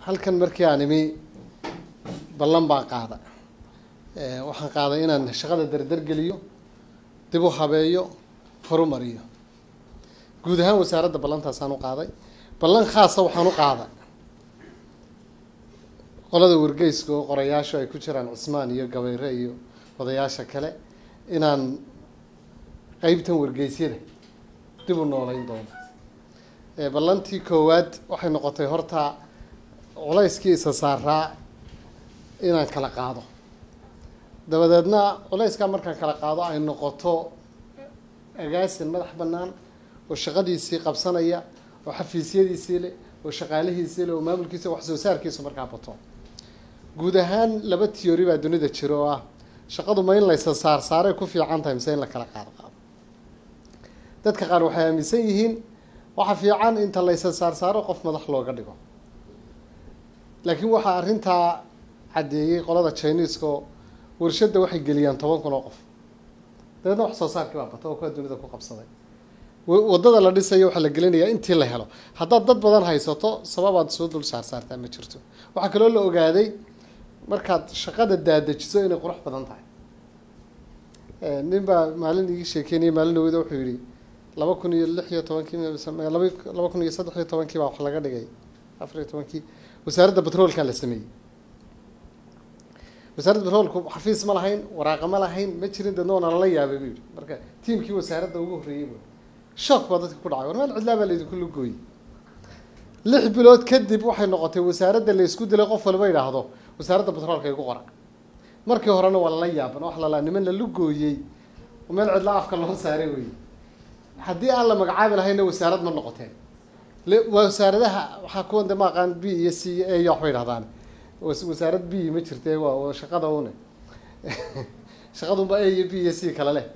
halkan markii aan imi ballan baan qaada waxaan qaaday inaan shaqada dardargeliyo dib u habeeyo horumariyo guud ahaan wasaaradda ballantaasaan u qaaday ballan khaasa waxaan u qaaday qolada wargeyska oo qorayaashu ay ku jiraan cismaan iyo gabayre iyo odayaasha kale inaan qeybtan wargeysyada dib u nooleyn doono ballantii koowaad waxay noqotay horta culayskii isa saaraa inaan kala qaado dabadeedna culayskaa markaan kala qaado ay noqoto agaasin madax bannaan oo shaqadiisii qabsanaya oo xafiisyadiisii leh oo shaqaalihiisii leh oo maamulkiisa wax soo saarkiisu markaa bato guud ahaan laba tiyori baa dunida jiro oo ah shaqadu ma in laysa saar saaray ku fiican tahay mise in la kala qaado qaado dadka qaar waxay aaminsan yihiin waxa fiican inta laysa saar saaro qof madax looga dhigo laakiin waxaa arrintaa caddeeyey qolada chineska oo warshadda waxay geliyaan toban kun oo qof dabeedna wax soo saarkii baa bata oo kuwa dunida ku qabsaday waddada la dhisayo waxaa la gelinayaa intii la helo haddaad dad badan haysato sababaad soo dul saar saartaa ma jirto waxaa kaloo la ogaaday markaad shaqada daadajiso inay qurux badan tahay nin baa maalin igi sheekeynaya maalin dhaweyda wuxuu yihi laba kun iyo lix iyo tobankii laba laba kun iyo saddex iyo tobankii baa wax laga dhigay afar iyo tobankii wasaaradda batroolkaa la sameeyey wasaaradda batroolku xafiis ma lahayn waraaqa ma lahayn ma jirin dadna waana lala yaabay buu yihi marka tiimkii wasaaradda ugu horreeyey bu shook baa dadka ku dhacay war meel cidlaa baa laydinku lugooyey lix bilood kadib waxay noqotay wasaaradda la isku dilay qof walba idhaahdo wasaaradda batroolka igu qora markii horena waa lala yaaban wax lalaa niman la lugooyey oo meel cidla afka loo saaray wey haddii aan la magacaabi lahayna wasaarad ma noqoteen wasaaradaha waxaa kuwan de ma aqaan b iyo c iyo a iyo waxbay idhahdaan wasaarad b ma jirte waa shaqada une shaqadunba a iyo b iyo c kale leh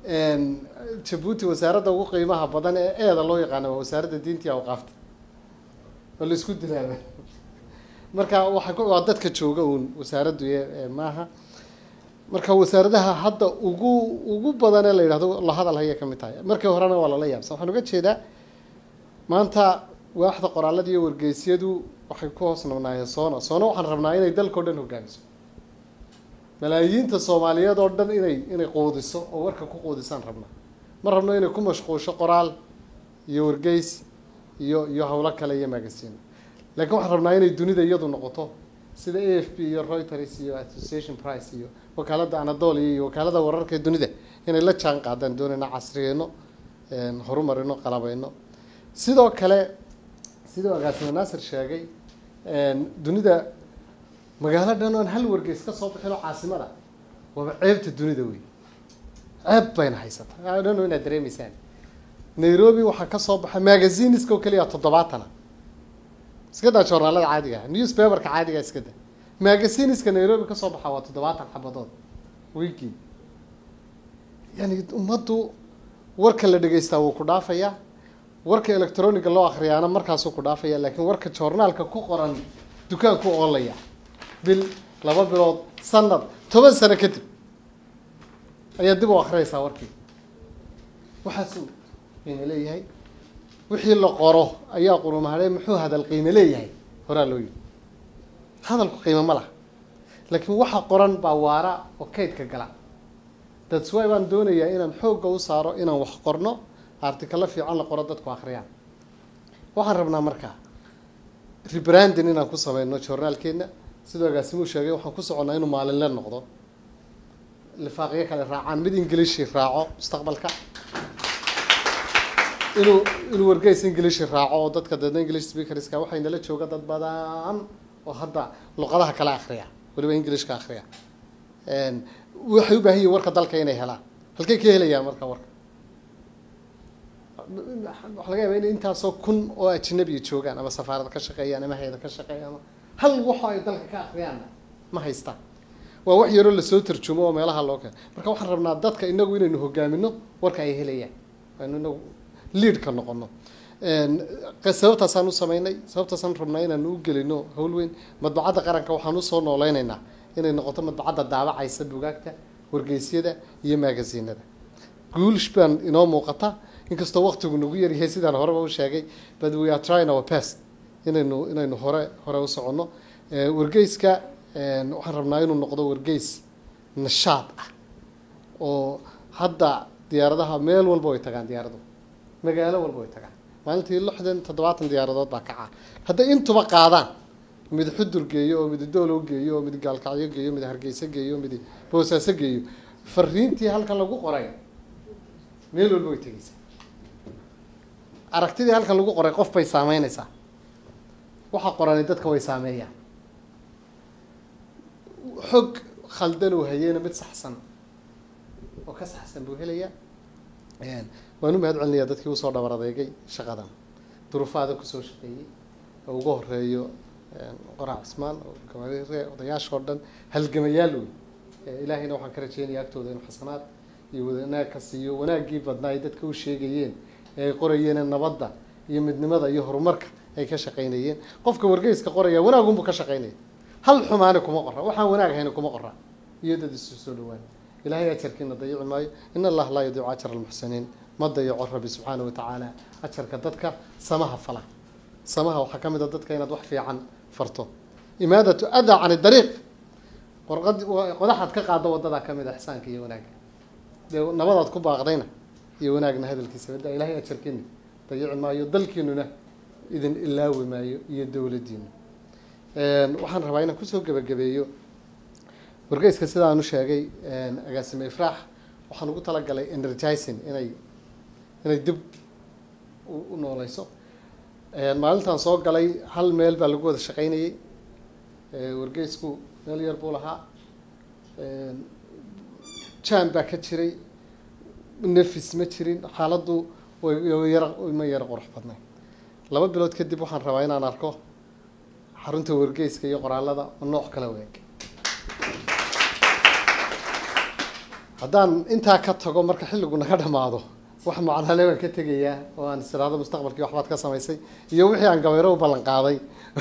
jabuuti wasaaradda ugu qiimaha badan ee eeda loo yaqaana waa wasaaradda diinta iyo awqaafta oo la isku dilaaba marka waa waa dadka jooga uun wasaaraddu maaha marka wasaaradaha hadda ugu ugu badan ee la yidhahdo la hadal hayay ka mid tahay markii horena waa lala yaabsan waxaan uga jeedaa maanta waaxda qoraalada iyo wargeysyadu waxay ku hoos nabnaayeen soona soona waxaan rabnaa inay dalkao dhan hogaamiso malaayiinta soomaaliyeed oo dhan inay inay quudiso oo warka ku quudisaan rabnaa ma rabno inay ku mashquusho qoraal iyo wargeys iyo iyo howlo kale iyo magasiino laakiin waxaan rabnaa inay dunida iyadu noqoto sida a f b iyo reuters iyo association price iyo wakaaladda anadolia iyo wakaalada wararka ee dunida inay la jaan qaadaan doonayna casriyeyno horumarino qalabayno sidoo kale sidoo agaasime naasir sheegay dunida magaalo dhan oon hal wargeys ka soo bixin oo caasimada waaba ceebta dunida wey ceeb bayna haysataa dhano inaad dareemeysaan nairobi waxaa ka soo baxa magaziniska oo keliya toddobaatana iska daa joornaalada caadiga ah newspaperka caadiga iska da magaziniska nairobi kasoo baxa waa toddobaatan xabadood weekii yani ummaddu warka la dhegeystaa wuu ku dhaafayaa warka electroniga loo akriyaana markaasuu ku dhaafaya laakiin warka joornaalka ku qoran dukaanku oolaya bil laba bilood sanad toban sano kadib ayaa dib u akrinaysaa warkii waxaasuu qiime leeyahay wixii la qoro ayaa qurumahadhe muxuu hadal qiime leeyahay horaa loo yidhi hadalku qiime ma laha laakiin waxa qoran baa waara oo kaydka gala dadswy baan doonayaa inaan xoogga u saaro inaan wax qorno artikalo fiican la qoro dadku akhriyaan waxaan rabnaa markaa rebranding inaan ku sameyno journaalkeena sidoo agaasimuu sheegay waxaan ku soconnaa inuu maalinle noqdo lifaaqyo kale raacaan mid ingilishi raaco mustaqbalka inuu inuu wargeys ingilishi raaco oo dadka dadna english speakerska waxay nala jooga dad badan oo hadda luqadaha kale akriya waliba englishka akriya waxay u baahan yihin warka dalka inay helaan halkay ka helayaan marka warka waxa laga yaaba in intaasoo kun oo ajnabiya joogaan ama safaarad ka shaqeeyaan ama hay-ada ka shaqeeya ama hal waxa ay dalka ka akriyaanna ma haystaan waa wax yaroo lasoo tarjumo oo meelaha loo keeno marka waxaan rabnaa dadka inagu inaynu hogaamino warka ay helayaan aynu inagu leadka noqono sababtaasaan u sameynay sababtaasaan rabnaa inaanu u gelino howl weyn madbacadda qaranka waxaan usoo nooleyneynaa inay noqoto madbacadda daabacaysa bugaagta wargeysyada iyo magaziinada guulsh baan inoo muuqata inkastoo waktigu nagu yaryahay sidaan horeba u sheegay but we are trying our best inaynu inaynu hore hore u soconno wargeyska waxaan rabnaa inuu noqdo wargeys nashaad ah oo hadda diyaaradaha meel walba way tagaan diyaaradu magaalo walba way tagaan maalintii lixdan toddobaatan diyaaradood baa kacaa hadday intuba qaadaan mid xudur geeyo oo mid doolow geeyo oo mid gaalkacyo geeyo mid hargeysa geeyo mid boosaaso geeyo fariintii halkan lagu qoray meel walba way tegeysaa aragtidii halkan lagu qoray qof bay saameyneysaa waxa qorani dadka way saameeyaan xog khaldan uu hayeyna mid saxsan oo ka saxsan buu helayaa waan u mahad celinayaa dadkii usoo dhabar adeegay shaqadan duruufaada kusoo shaqeeyey oo ugu horeeyo qorac cismaan oo gabarire odayaashoo dhan halgamayaal wey ilaahayna waxaan ka rajeynayaa agtooda inuu xasanaad iyo wanaag ka siiyo wanaaggii badnaa ay dadka u sheegayeen ee ay qorayeen nabadda iyo midnimada iyo horumarka ay ka shaqaynayeen qofka wargeyska qoraya wanaagunbuu ka shaqaynaya hal xumaani kuma qora waxaan wanaag hayna kuma qora iyo dad isu soo dhawaan ilahay ajarkiina dayici maayo in allah laa yadiicu ajar almuxsiniin ma dayaco rabbi subxaana watacaala ajarka dadka samaha fala samaha waxaa ka mid a dadka inaad wax fiican farto imaadatu adaa can dariiq qorqad qodaxaad ka qaado wadadaa ka mid a ixsaanka iyo wanaagga dee nabadaad ku baaqdayna iyo wanaagna hadalkiisa wada ilahay ajarkiina dayici maayo dalkiinuna idin ilaawi maayo iyo dowladdiina waxaan rabaa inaan kusoo gebagabeeyo wargeyska sidaan u sheegay agaasime ifraax waxaan ugu talagalay energizing inay inay dib u nooleyso maalintan soo galay hal meel baa lagu wada shaqaynayay wargeysku meel yar buu lahaa jam baa ka jiray nefis ma jirin xaaladdu wayar ma yara qurux badnay laba bilood kadib waxaan rabaa inaan arko xarunta wargeyska iyo qoraalada oo nooc kala weeg haddaan intaa ka tago marka xilligu naga dhamaado wax macnale baan ka tegayaa oo aan istiraado mustaqbalkii waxbaad ka samaysay iyo wixii aan gabayro u ballan qaaday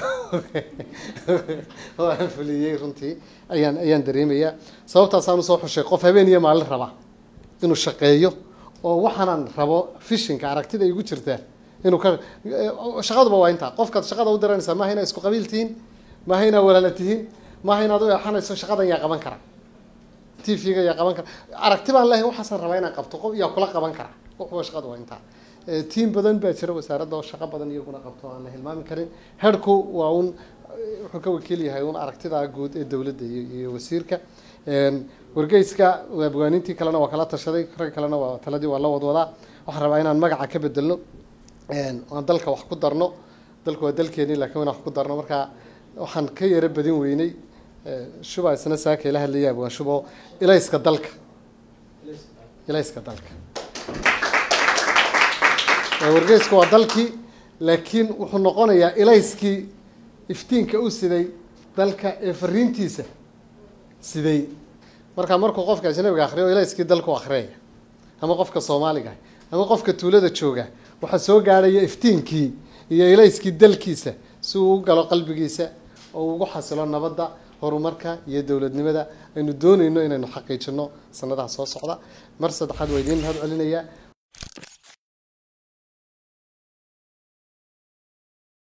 oo aan fuliyey runtii ayaan ayaan dareemayaa sababtaasaan usoo xushay qof habeen iyo maalin raba inuu shaqeeyo oo waxaanaan rabo fishinka aragtida igu jirtaa inuu ka shaqaduba waa intaa qofkaad shaqada u diranaysaa maaha inaa isku qabiil tihiin maaha inaa walaala tihiin maaha inaad u eexanayso shaqadan yaa qaban kara t v-ga yaa qaban kara aragti baan lehay waxaasaan rabaa inaan qabto qof yaa kula qaban kara wuxuba shaqada waa intaa tiim badan baa jira wasaaradda oo shaqo badan iyaguna qabto aan la hilmaami karin herku waa un wuxuu ka wakiil yahay un aragtida guud ee dowladda iyo wasiirka wargeyska abwaanintii kalena waa kala tashaday rag kalena waa taladii waa la wadwadaa waxaan rabaa inaan magaca ka bedelno aan dalka wax ku darno dalku waa dalkeeni lakiin inaan wax ku darno marka waxaan ka yaro badin weynay shuba isna saaka ila hadlayaab waa shubo ilayska dalka ilayska dalka wargeysku waa dalkii laakiin wuxuu noqonayaa ilayskii iftiinka u siday dalka ee fariintiisa siday marka markuu qofka ajnabiga akriyo ilayskii dalku akhriyaya ama qofka soomaaliga ama qofka tuulada jooga waxaa soo gaadhaya iftiinkii iyo ilayskii dalkiisa si uu u galo qalbigiisa oo ugu xasilo nabadda horumarka iyo dowladnimada aynu doonayno inaynu xaqiijino sanadaha soo socda mar saddexaad waa idiin mahad celinayaa